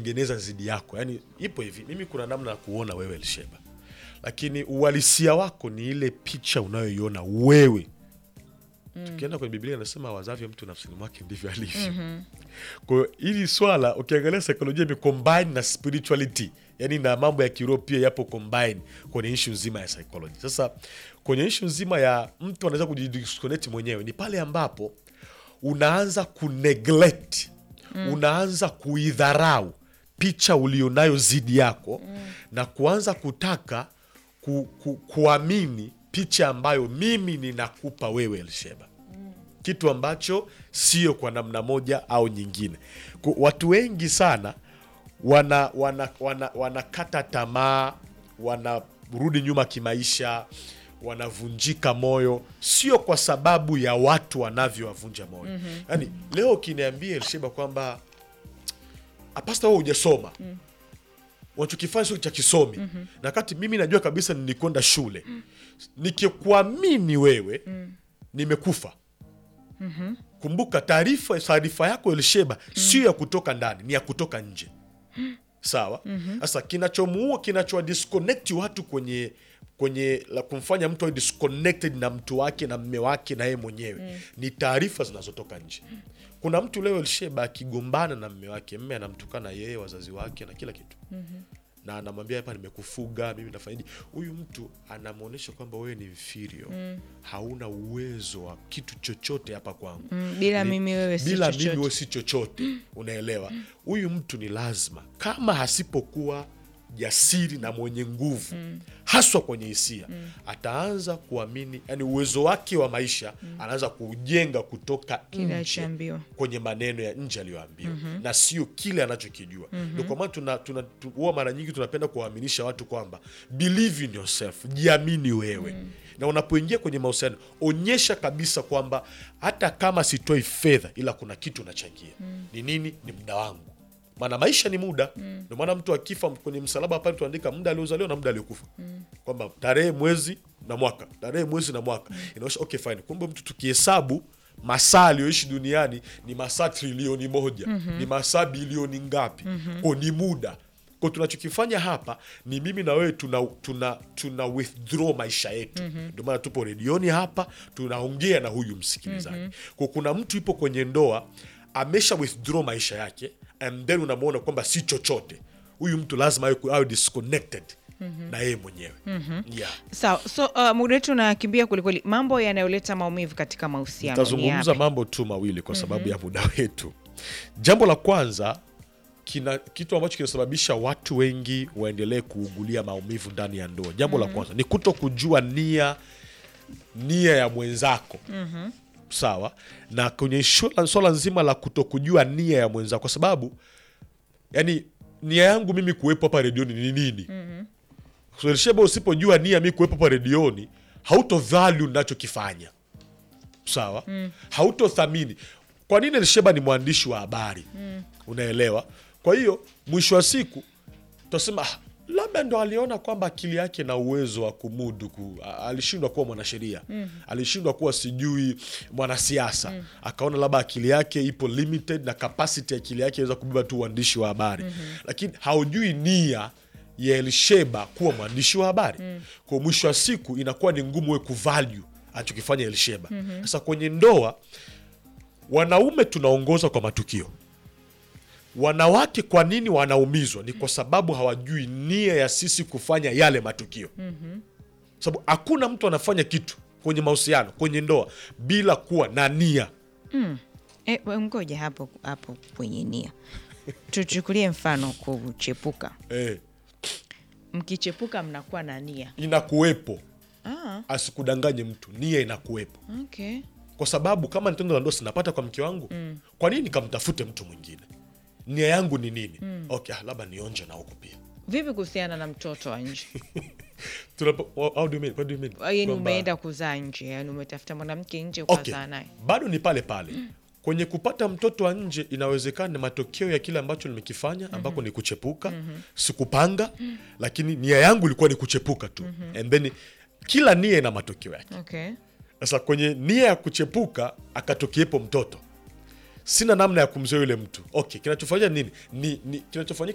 kutengeneza zidi yako yani ipo hivi mimi kuna namna ya kuona wewe elsheba lakini uhalisia wako ni ile picha unayoiona wewe tukienda kwenye biblia inasema wazavyo mtu nafsini mwake ndivyo alivyo kwa hiyo hili swala ukiangalia saikolojia imecombine na spirituality yani na mambo ya kiroho pia yapo combine kwenye ishu nzima ya psychology sasa kwenye ishu nzima ya mtu anaweza kujidisconnect mwenyewe ni pale ambapo unaanza kuneglect unaanza kuidharau picha ulionayo zidi yako na kuanza kutaka ku, ku, kuamini picha ambayo mimi ninakupa wewe elsheba kitu ambacho sio kwa namna moja au nyingine Ku- watu wengi sana wana wana, wana, wanakata tamaa wanarudi nyuma kimaisha wanavunjika moyo sio kwa sababu ya watu wanavyowavunja moyo mm-hmm. yaani leo ukiniambia elsheba kwamba apasta wewe hujasoma mm unachokifanya sio cha kisomi mm-hmm. na kati mimi najua kabisa nilikwenda shule mm. nikikuamini wewe mm. nimekufa mm-hmm. kumbuka taarifa taarifa yako elsheba mm. sio ya kutoka ndani ni ya kutoka nje sawa sasa mm-hmm. kinachomuua kinachowa disconnect watu kwenye kwenye la kumfanya mtu awe disconnected na mtu wake na mme wake na yeye mwenyewe mm. ni taarifa zinazotoka nje kuna mtu leo elsheba akigombana na mme wake mme anamtukana yeye wazazi wake na kila kitu mm-hmm na anamwambia hapa nimekufuga mimi nafanya nini huyu mtu anamwonyesha kwamba wewe ni inferior mm. hauna uwezo wa kitu chochote hapa kwangu Mm, bila Ni- mimi wewe si bila chochote. mimi wewe si chochote unaelewa huyu mtu ni lazima kama hasipokuwa jasiri na mwenye nguvu haswa kwenye hisia ataanza kuamini yani uwezo wake wa maisha anaanza kujenga kutoka Kile nje alichoambiwa. kwenye maneno ya nje aliyoambiwa na sio kile anachokijua ndio kwa maana tuna, tuna, tu- huwa mara nyingi tunapenda kuwaaminisha watu kwamba believe in yourself jiamini wewe na unapoingia kwenye mahusiano onyesha kabisa kwamba hata kama sitoi fedha ila kuna kitu nachangia ni nini ni muda wangu maana maisha ni muda ndio maana mtu akifa kwenye msalaba pale tuandika muda aliozaliwa na muda aliokufa kwamba tarehe mwezi na mwaka tarehe mwezi na mwaka inaonyesha okay fine kumbe mtu tukihesabu masaa aliyoishi duniani ni masaa trilioni moja ni masaa bilioni ngapi ko ni muda ko tunachokifanya hapa ni mimi na wewe tuna, tuna, tuna withdraw maisha yetu ndio maana tupo redioni hapa tunaongea na huyu msikilizaji ko kuna mtu ipo kwenye ndoa amesha withdraw maisha yake and then unamwona kwamba si chochote huyu mtu lazima awe, awe disconnected na yeye mwenyewe yeah. sawa so uh, muda wetu unakimbia kwelikweli mambo yanayoleta maumivu katika mahusiano ni tazungumza yapi? mambo tu mawili kwa sababu ya muda wetu jambo la kwanza kina kitu ambacho kinasababisha watu wengi waendelee kuugulia maumivu ndani ya ndoa jambo la kwanza ni kuto kujua nia nia ya mwenzako sawa na kwenye shula- swala nzima la kuto kujua nia ya mwenzako kwa sababu yani nia yangu mimi kuwepo hapa redioni ni nini so, Elisheba usipojua nia mi kuwepo hapa redioni hauto value nachokifanya sawa mm. hautothamini kwa nini elisheba ni mwandishi wa habari mm. unaelewa kwa hiyo mwisho wa siku tutasema ah, labda ndo aliona kwamba akili yake na uwezo wa kumudu ku, a- alishindwa kuwa mwanasheria mm. alishindwa kuwa sijui mwanasiasa mm. akaona labda akili yake ipo limited na capacity ya akili yake inaweza kubeba tu uandishi wa habari mm-hmm. lakini haujui nia ya elisheba kuwa mwandishi wa habari mm. kwa mwisho wa siku inakuwa ni ngumu we kuvalue anachokifanya elisheba sasa kwenye ndoa wanaume tunaongoza kwa matukio wanawake kwa nini wanaumizwa ni kwa sababu hawajui nia ya sisi kufanya yale matukio mm-hmm. sababu hakuna mtu anafanya kitu kwenye mahusiano kwenye ndoa bila kuwa na nia Eh, we- ngoja hapo hapo kwenye nia tuchukulie mfano kuchepuka eh, mkichepuka mnakuwa na nia inakuwepo ah, asikudanganye mtu nia inakuwepo okay. kwa sababu kama ni tendo la ndoa sinapata kwa mke wangu mm. kwa nini nikamtafute mtu mwingine nia yangu ni nini mm. okay ah, labda nionje na huku pia vipi kuhusiana na mtoto wa nje Tunapo, how do you mean? What do you mean? yani Kwamba- umeenda kuzaa nje yani umetafuta mwanamke nje okay. ukazaa naye bado ni pale pale kwenye kupata mtoto wa nje inawezekana ni matokeo ya kile ambacho nimekifanya ambako ni kuchepuka sikupanga lakini nia yangu ilikuwa ni kuchepuka tu and then kila nia ina matokeo yake okay. sasa kwenye nia ya kuchepuka akatokiepo mtoto sina namna ya kumzoea yule mtu okay kinachofanyika nini ni, ni kinachofanyika